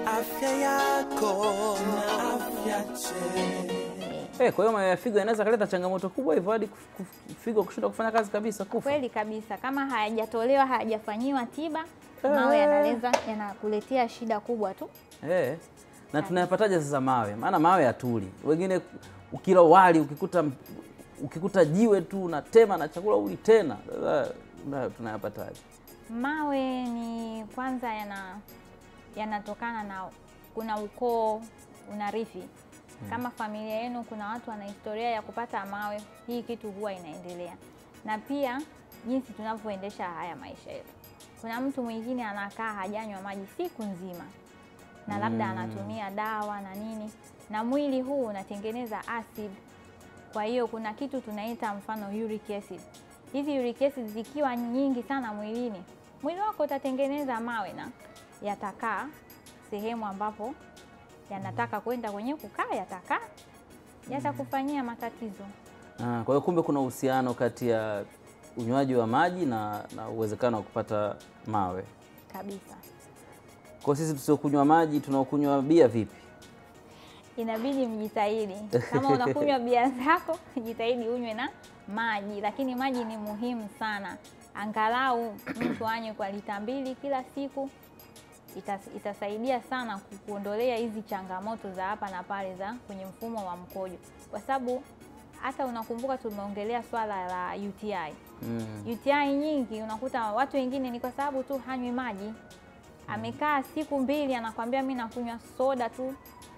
afya yako na afya njema. Eh, kwa hiyo mawe ya figo yanaweza kaleta changamoto kubwa hivyo hadi kuf- kuf- figo kushindwa kufanya kazi kabisa kufa. Kweli kabisa, kama hayajatolewa hayajafanyiwa tiba, Eh. mawe yanaweza yanakuletea shida kubwa tu. Eh. Na tunayapataje sasa mawe? Maana mawe hatuli. Wengine ukila wali ukikuta ukikuta jiwe tu unatema na chakula uli tena. Sasa na- tunayapataje? Mawe ni kwanza yana yanatokana na kuna ukoo unarithi. Kama familia yenu kuna watu wana historia ya kupata mawe, hii kitu huwa inaendelea. Na pia jinsi tunavyoendesha haya maisha yetu. Kuna mtu mwingine anakaa hajanywa maji siku nzima na labda Mm. anatumia dawa na nini, na mwili huu unatengeneza acid. Kwa hiyo kuna kitu tunaita mfano uric acid. Hizi uric acid zikiwa nyingi sana mwilini, mwili wako utatengeneza mawe na yatakaa sehemu ambapo yanataka kwenda kwenye kukaa, yatakaa yatakufanyia matatizo. Ah, kwa hiyo kumbe kuna uhusiano kati ya unywaji wa maji na, na uwezekano wa kupata mawe. kabisa. Kwa sisi tusiokunywa maji tunaokunywa bia vipi? Inabidi mjitahidi, kama unakunywa bia zako jitahidi unywe na maji, lakini maji ni muhimu sana, angalau mtu anywe kwa lita mbili kila siku. Itas, itasaidia sana ku- kuondolea hizi changamoto za hapa na pale za kwenye mfumo wa mkojo, kwa sababu hata unakumbuka tumeongelea swala la UTI. Mm. UTI nyingi unakuta watu wengine ni kwa sababu tu hanywi maji. Amekaa siku mbili anakwambia mi nakunywa soda tu,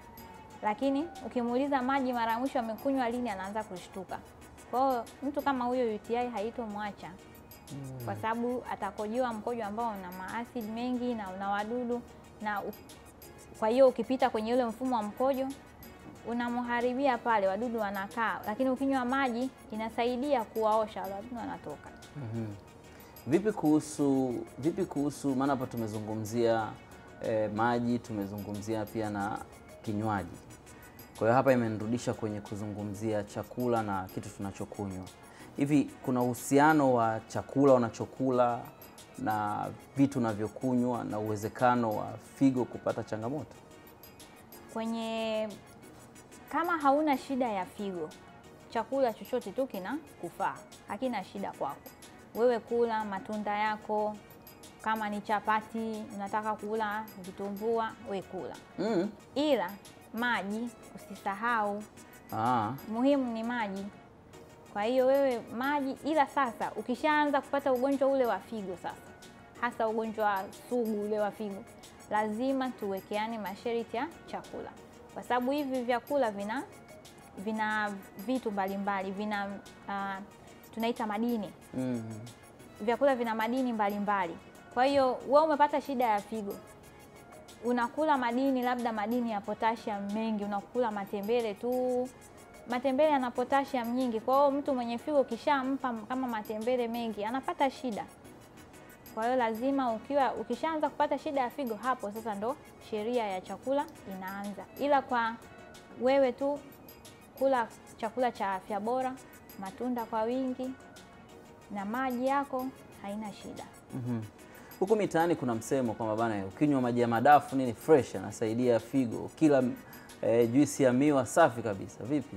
lakini ukimuuliza maji mara ya mwisho amekunywa lini, anaanza kushtuka. Kwa hiyo mtu kama huyo UTI haitomwacha kwa sababu atakojoa mkojo ambao una maasidi mengi na una wadudu na u- kwa hiyo ukipita kwenye ule mfumo wa mkojo unamharibia pale, wadudu wanakaa, lakini ukinywa maji inasaidia kuwaosha wale wadudu wanatoka. Mhm. Vipi kuhusu vipi kuhusu maana hapa tumezungumzia eh, maji tumezungumzia pia na kinywaji. Kwa hiyo hapa imenirudisha kwenye kuzungumzia chakula na kitu tunachokunywa. Hivi kuna uhusiano wa chakula unachokula na vitu unavyokunywa na uwezekano wa figo kupata changamoto? Kwenye kama hauna shida ya figo, chakula chochote tu kina kufaa, hakina shida kwako wewe. Kula matunda yako, kama ni chapati unataka kula vitumbua, we kula, Mm. ila maji usisahau, Ah. muhimu ni maji. Kwa hiyo wewe maji, ila sasa ukishaanza kupata ugonjwa ule wa figo sasa, hasa ugonjwa sugu ule wa figo, lazima tuwekeane masharti ya chakula, kwa sababu hivi vyakula vina vina vitu mbalimbali, vina ah, tunaita madini Mm. vyakula vina madini mbalimbali. Kwa hiyo wewe umepata shida ya figo, unakula madini, labda madini ya potassium mengi, unakula matembele tu. Matembele yana potassium nyingi, kwa hiyo mtu mwenye figo ukishampa kama matembele mengi anapata shida. Kwa hiyo lazima ukiwa ukishaanza kupata shida ya figo, hapo sasa ndo sheria ya chakula inaanza. Ila kwa wewe tu kula chakula cha afya bora, matunda kwa wingi na maji yako, haina shida. Mhm. Huku mitaani kuna msemo kwamba bana, ukinywa maji ya madafu nini fresh anasaidia figo, kila eh, juisi ya miwa safi kabisa. Vipi?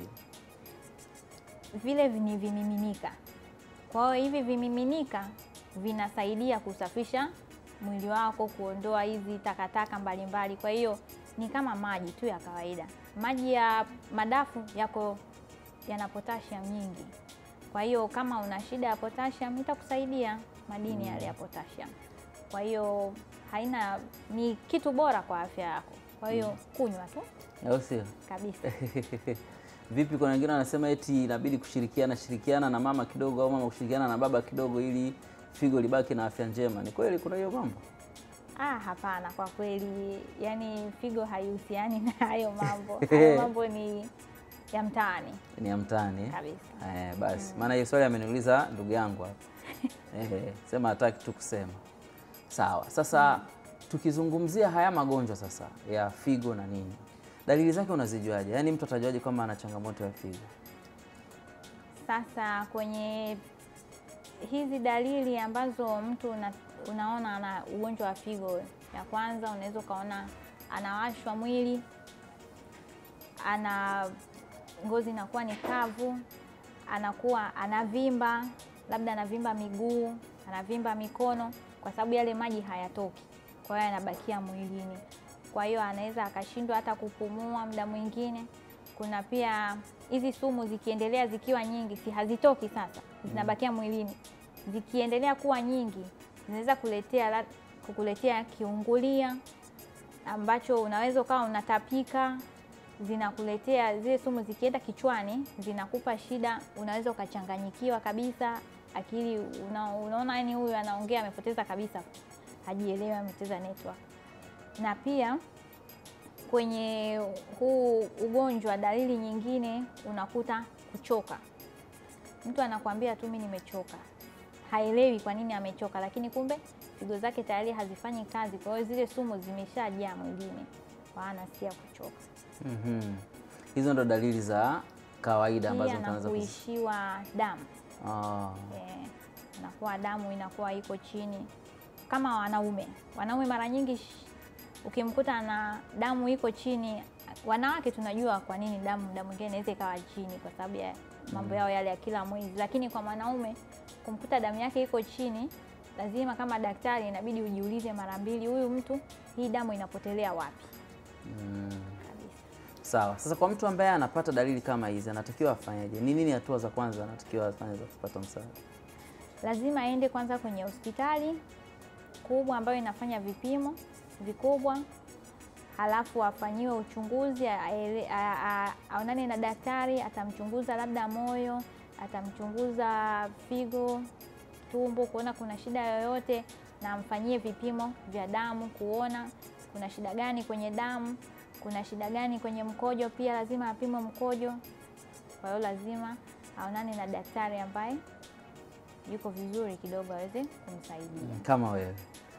Vile ni vimiminika. Kwa hiyo hivi vimiminika vinasaidia kusafisha mwili wako, kuondoa hizi takataka mbalimbali. Kwa hiyo ni kama maji tu ya kawaida. Maji ya madafu yako yana potassium nyingi, kwa hiyo kama una shida ya potassium itakusaidia madini yale ya potassium. Kwa hiyo haina, ni kitu bora kwa afya yako. Kwa hiyo kunywa tu Au sio? kabisa. Vipi, kuna wengine wanasema eti inabidi kushirikiana shirikiana na mama kidogo au mama kushirikiana na baba kidogo ili figo libaki na afya njema. Ni kweli kuna hiyo mambo? Ah, hapana, kwa kweli, yani figo haihusiani na hayo mambo. Hayo mambo ni ya mtaani Ni ya mtaani eh? kabisa. Eh, basi maana hiyo swali ameniuliza ndugu yangu hapa eh, sema hataki tu kusema. Sawa, sasa tukizungumzia haya magonjwa sasa ya figo na nini, dalili zake unazijuaje? Yaani mtu atajuaje kwamba ana changamoto ya figo? Sasa kwenye hizi dalili ambazo mtu una, unaona ana ugonjwa wa figo, ya kwanza unaweza ukaona anawashwa mwili, ana ngozi inakuwa ni kavu, anakuwa anavimba, labda anavimba miguu, anavimba mikono, kwa sababu yale maji hayatoki, kwa hiyo yanabakia mwilini. Kwa hiyo anaweza akashindwa hata kupumua muda mwingine. Kuna pia hizi sumu zikiendelea zikiwa nyingi, si hazitoki sasa, zinabakia mwilini, zikiendelea kuwa nyingi zinaweza kuletea la- kukuletea kiungulia ambacho unaweza ukawa unatapika, zinakuletea zile sumu zikienda kichwani zinakupa shida, unaweza ukachanganyikiwa kabisa akili una, unaona yani huyu anaongea amepoteza kabisa, hajielewi, amepoteza network. Na pia kwenye huu ugonjwa, dalili nyingine unakuta kuchoka. Mtu anakuambia tu mimi nimechoka, haelewi kwa nini amechoka, lakini kumbe figo zake tayari hazifanyi kazi, kwa hiyo zile sumu zimeshajaa mwilini, kwa hiyo anasikia kuchoka. Mhm. Hizo ndo dalili za kawaida ambazo Pia mtu na anaweza kuzi- kuishiwa damu Ah. eh, inakuwa damu inakuwa iko chini kama wanaume. Wanaume mara nyingi sh- ukimkuta na damu iko chini, wanawake tunajua kwa nini damu muda mwingine inaweza ikawa chini kwa sababu ya mambo yao yale ya kila mwezi, lakini kwa mwanaume kumkuta damu yake iko chini, lazima kama daktari inabidi ujiulize mara mbili, huyu mtu hii damu inapotelea wapi Mm. kabisa. Sawa. Sasa kwa mtu ambaye anapata dalili kama hizi anatakiwa afanyaje? Ni nini hatua za kwanza anatakiwa afanye za kupata msaada? lazima aende kwanza kwenye hospitali kubwa ambayo inafanya vipimo vikubwa, halafu afanyiwe uchunguzi, aele- a- a- aonane na daktari, atamchunguza labda moyo, atamchunguza figo, tumbo, kuona kuna shida yoyote, na amfanyie vipimo vya damu kuona kuna shida gani kwenye damu, kuna shida gani kwenye mkojo. Pia lazima apimwe mkojo. Kwa hiyo lazima aonane na daktari ambaye yuko vizuri kidogo aweze kumsaidia. Kama wewe.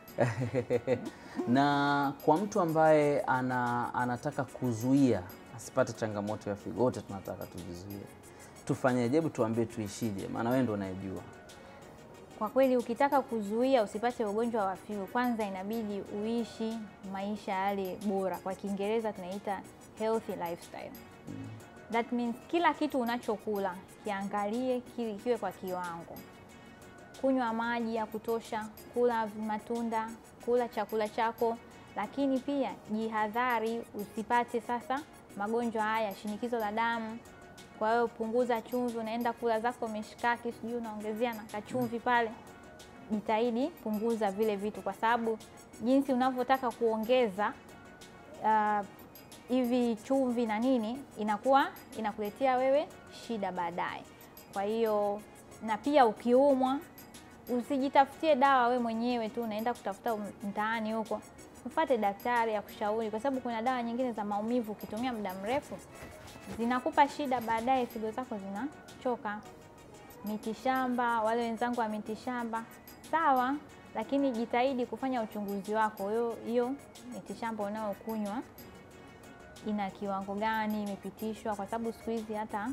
na kwa mtu ambaye ana, anataka kuzuia asipate changamoto ya figo, wote tunataka tujizuie, tufanyeje? Hebu tuambie tuishije, maana wewe ndo unayejua. Kwa kweli ukitaka kuzuia usipate ugonjwa wa figo, kwanza inabidi uishi maisha yale bora, kwa Kiingereza tunaita healthy lifestyle. That means kila kitu unachokula kiangalie kili kiwe kwa kiwango, kunywa maji ya kutosha, kula matunda, kula chakula chako, lakini pia jihadhari usipate sasa magonjwa haya, shinikizo la damu. Kwa hiyo punguza chumvi, unaenda kula zako mishikaki, sijui unaongezea na kachumvi pale, jitahidi punguza vile vitu, kwa sababu jinsi unavyotaka kuongeza ah, hivi chumvi na nini, inakuwa inakuletea wewe shida baadaye. Kwa hiyo na pia ukiumwa usijitafutie dawa we mwenyewe tu, unaenda kutafuta mtaani huko, mfate daktari akushauri, kwa sababu kuna dawa nyingine za maumivu ukitumia muda mrefu zinakupa shida baadaye, figo zako zinachoka. Mitishamba, wale wenzangu wa mitishamba, sawa, lakini jitahidi kufanya uchunguzi wako. Hiyo hiyo mitishamba unayokunywa ina kiwango gani, imepitishwa? Kwa sababu siku hizi hata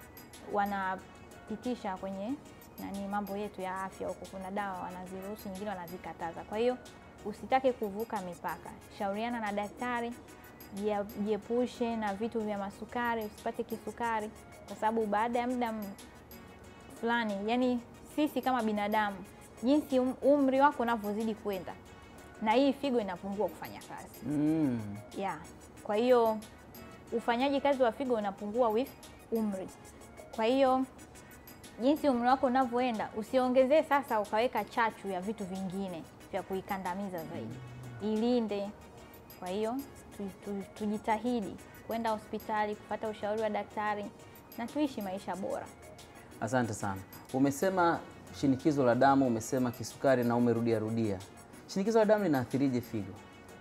wanapitisha kwenye nani mambo yetu ya afya huko, kuna dawa wanaziruhusu, nyingine wanazikataza. Kwa hiyo usitake kuvuka mipaka, shauriana na daktari, jia- jiepushe na vitu vya masukari, usipate kisukari, kwa sababu baada ya muda m- fulani, yani sisi kama binadamu, jinsi um- umri wako unavyozidi kwenda, na hii figo inapungua kufanya kazi Mm. yeah. Kwa hiyo ufanyaji kazi wa figo unapungua with umri. Kwa hiyo jinsi umri wako unavyoenda, usiongezee sasa ukaweka chachu ya vitu vingine vya kuikandamiza zaidi, ilinde. Kwa hiyo tu, tu, tujitahidi kwenda hospitali kupata ushauri wa daktari na tuishi maisha bora. Asante sana. Umesema shinikizo la damu, umesema kisukari na umerudia rudia. Shinikizo la damu linaathirije figo?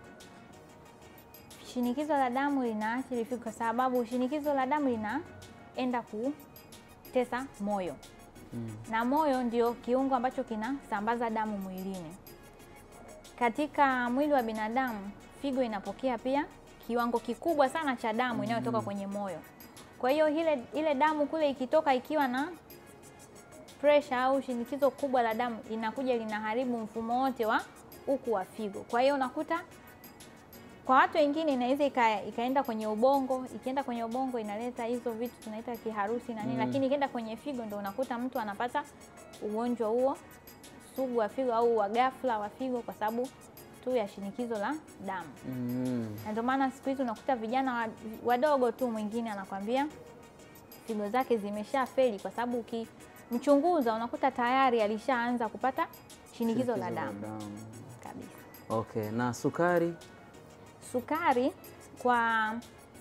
Shinikizo la damu linaathiri figo kwa sababu shinikizo la damu linaenda kutesa moyo na moyo ndio kiungo ambacho kinasambaza damu mwilini. Katika mwili wa binadamu, figo inapokea pia kiwango kikubwa sana cha damu inayotoka kwenye moyo. Kwa hiyo ile, ile damu kule ikitoka ikiwa na pressure au shinikizo kubwa la damu inakuja linaharibu mfumo wote wa uku wa figo. Kwa hiyo unakuta kwa watu wengine inaweza ika, ikaenda kwenye ubongo. Ikienda kwenye ubongo inaleta hizo vitu tunaita kiharusi na nini, lakini ikienda kwenye figo ndo unakuta mtu anapata ugonjwa huo sugu wa figo au wa ghafla wa figo kwa sababu tu ya shinikizo la damu. Mm. Na ndio maana siku hizi unakuta vijana wa- wadogo tu, mwingine anakwambia figo zake zimesha feli, kwa sababu ukimchunguza unakuta tayari alishaanza kupata shinikizo la damu kabisa. Okay, na sukari? Sukari kwa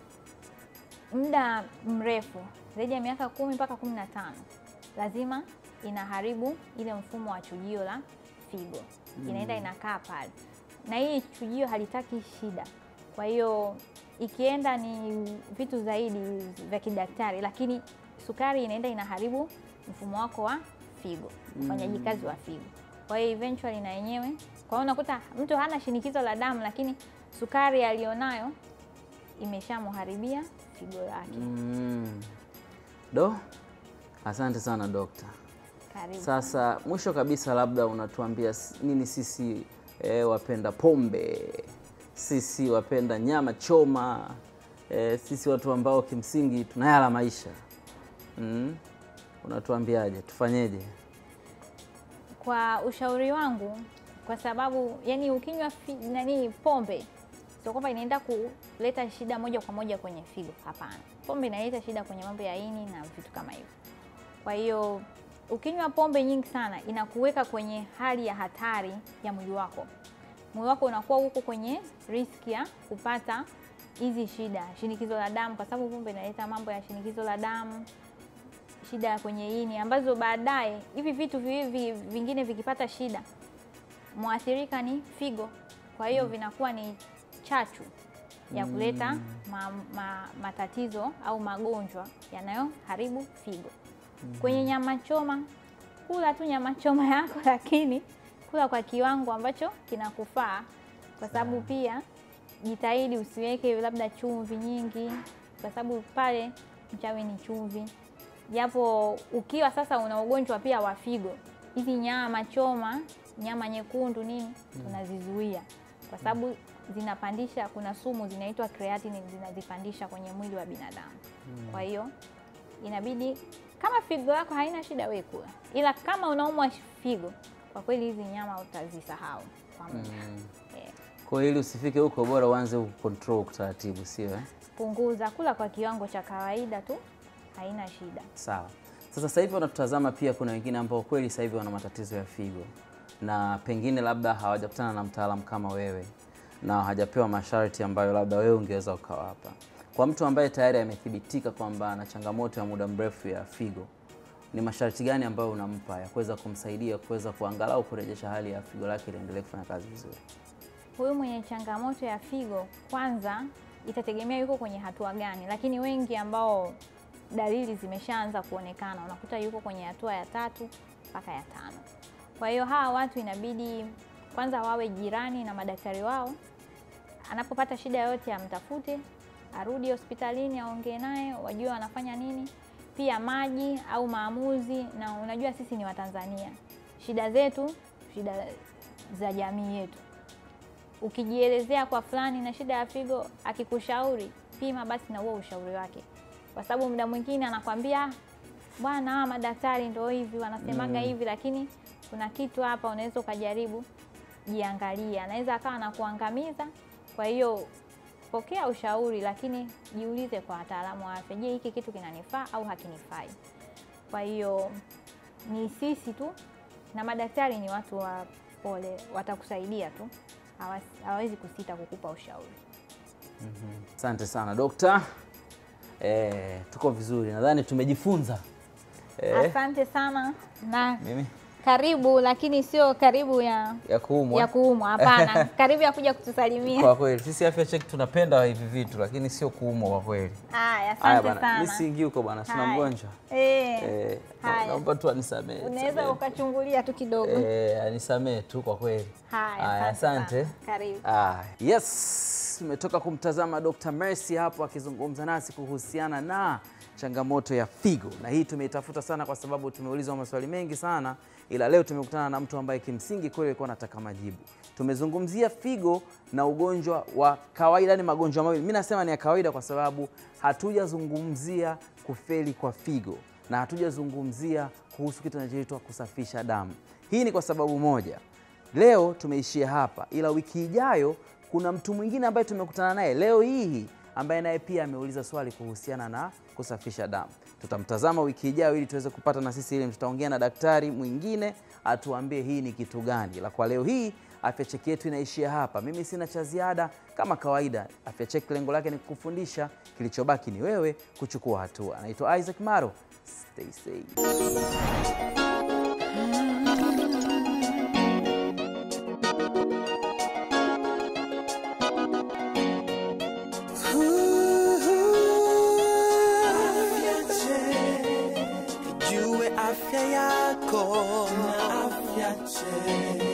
muda mrefu zaidi ya miaka kumi mpaka kumi na tano lazima inaharibu ile mfumo wa chujio la figo, inaenda inakaa pale, na hii chujio halitaki shida. Kwa hiyo ikienda ni vitu zaidi vya kidaktari, lakini sukari inaenda inaharibu mfumo wako wa figo, ufanyaji kazi wa figo. Kwa hiyo eventually na yenyewe, kwa hiyo unakuta mtu hana shinikizo la damu, lakini sukari alionayo imeshamharibia figo yake. Mm. Do, asante sana dokta. Karibu. Sasa mwisho kabisa, labda unatuambia s- nini sisi eh, wapenda pombe, sisi wapenda nyama choma, eh, sisi watu ambao kimsingi tunayala maisha mm? Unatuambiaje, tufanyeje? Kwa ushauri wangu, kwa sababu yani ukinywa fi- nani pombe sio kwamba inaenda kuleta shida moja kwa moja kwenye figo. Hapana, pombe inaleta shida kwenye mambo ya ini na vitu kama hivyo. Kwa hiyo ukinywa pombe nyingi sana inakuweka kwenye hali ya hatari ya mwili wako. Mwili wako unakuwa huko kwenye riski ya kupata hizi shida, shinikizo la damu, kwa sababu pombe inaleta mambo ya shinikizo la damu, shida kwenye ini, ambazo baadaye hivi vitu viwili vingine vikipata shida, mwathirika ni figo. Kwa hiyo vinakuwa ni chachu ya kuleta ma, ma, matatizo au magonjwa yanayoharibu figo. Kwenye nyama choma, kula tu nyama choma yako, lakini kula kwa kiwango ambacho kinakufaa, kwa sababu pia jitahidi usiweke labda chumvi nyingi, kwa sababu pale mchawi ni chumvi. Japo ukiwa sasa una ugonjwa pia wa figo, hizi nyama choma, nyama nyekundu nini, tunazizuia kwa sababu zinapandisha, kuna sumu zinaitwa creatinine zinazipandisha kwenye mwili wa binadamu. Kwa hiyo inabidi kama figo yako haina shida, wewe kula, ila kama unaumwa figo, kwa kweli hizi nyama utazisahau kwa muda. Eh, Kwa hiyo ili usifike huko, bora uanze kucontrol taratibu, sio eh? punguza, kula kwa kiwango cha kawaida tu, haina shida. Sawa. Sasa sasa hivi wanatutazama pia, kuna wengine ambao kweli sasa hivi wana matatizo ya figo na pengine labda hawajakutana na mtaalamu kama wewe na hajapewa masharti ambayo labda wewe ungeweza ukawapa. Kwa mtu ambaye tayari amethibitika kwamba ana changamoto ya muda mrefu ya figo, ni masharti gani ambayo unampa ya kuweza kumsaidia kuweza kuangalau kurejesha hali ya figo lake liendelee kufanya kazi vizuri? Huyu mwenye changamoto ya figo, kwanza itategemea yuko kwenye hatua gani, lakini wengi ambao dalili zimeshaanza kuonekana unakuta yuko kwenye hatua ya tatu mpaka ya tano. Kwa hiyo hawa watu inabidi kwanza wawe jirani na madaktari wao, anapopata shida yoyote amtafute, arudi hospitalini, aongee naye, wajue wanafanya nini. Pia maji au maamuzi, na unajua sisi ni Watanzania, shida zetu, shida za jamii yetu ukijielezea kwa fulani na shida ya figo, akikushauri pima basi na huo ushauri wake, kwa sababu muda mwingine anakwambia bwana, hawa madaktari ndio hivi wanasemaga hivi, lakini kuna kitu hapa unaweza ukajaribu, jiangalia, anaweza akawa anakuangamiza. Kwa hiyo pokea ushauri, lakini jiulize kwa wataalamu wa afya, je, hiki kitu kinanifaa au hakinifai? Kwa hiyo ni sisi tu na madaktari ni watu wa pole, watakusaidia tu, hawas- hawawezi kusita kukupa ushauri. Asante sana dokta. Eh, tuko vizuri, nadhani tumejifunza eh, Asante sana na mimi karibu, lakini sio karibu ya ya kuumwa ya kuumwa, hapana, karibu ya kuja kutusalimia. Kwa kweli sisi Afya Check tunapenda hivi vitu, lakini sio kuumwa kwa kweli. Haya, Haya asante bwana, sana. mimi siingi huko bwana, sina Haya. mgonjwa Eh, eh, Haya. naomba tu anisamee, unaweza nisamee. ukachungulia tu kidogo. eh, anisamee tu kwa kweli. Haya, Haya, asante. sana. Karibu. Ah, yes, tumetoka kumtazama Dr. Mercy hapo akizungumza nasi kuhusiana na changamoto ya figo, na hii tumeitafuta sana kwa sababu tumeulizwa maswali mengi sana, ila leo tumekutana na mtu ambaye kimsingi kweli alikuwa anataka majibu. Tumezungumzia figo na ugonjwa wa kawaida, ni magonjwa mawili. Mimi nasema ni ya kawaida kwa sababu hatujazungumzia kufeli kwa figo na hatujazungumzia kuhusu kitu kinachoitwa kusafisha damu. Hii ni kwa sababu moja, leo tumeishia hapa, ila wiki ijayo kuna mtu mwingine ambaye tumekutana naye leo hii ambaye naye pia ameuliza swali kuhusiana na kusafisha damu. Tutamtazama wiki ijayo ili tuweze kupata na sisi elimu. Tutaongea na daktari mwingine atuambie hii ni kitu gani. La kwa leo hii afya cheki yetu inaishia hapa. Mimi sina cha ziada, kama kawaida. Afya cheki lengo lake ni kukufundisha, kilichobaki ni wewe kuchukua hatua. Anaitwa Isaac Maro, stay safe. Jue afya yako na afya check.